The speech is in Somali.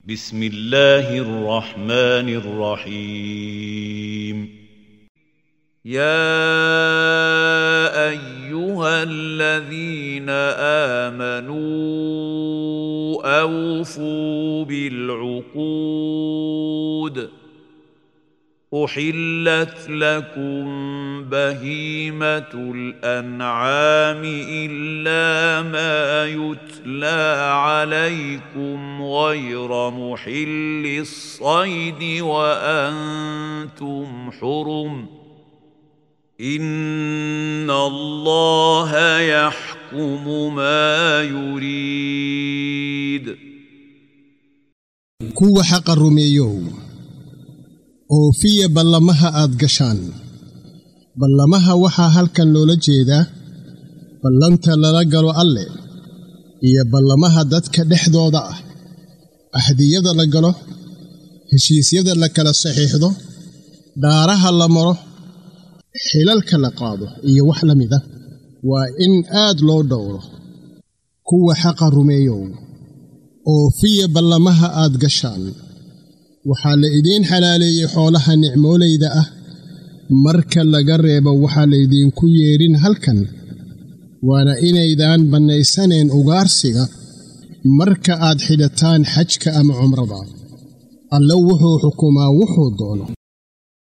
بسم الله الرحمن الرحيم يا ايها الذين امنوا اوفوا بالعقود احلت لكم بهيمه الانعام الا ما يتلى عليكم غير محل الصيد وانتم حرم ان الله يحكم ما يريد kuwa xaqa rumeeyow oofiya ballamaha aad gashaan ballamaha waxaa halkan loola jeedaa ballanta lala galo alle iyo ballamaha dadka dhexdooda ah ahdiyada la galo heshiisyada la kala saxiixdo dhaaraha la maro xilalka la qaado iyo wax la mida waa in aad loo dhowro kuwa xaqa rumeeyow oofiya ballamaha aad gashaan waxaa la idiin xalaaleeyey xoolaha nicmoolayda ah marka laga reebo waxaa laydinku yeedhin halkan waana inaydaan bannaysaneen ugaarsiga marka aad xidhataan xajka ama cumrada alle wuxuu xukumaa wuxuu doono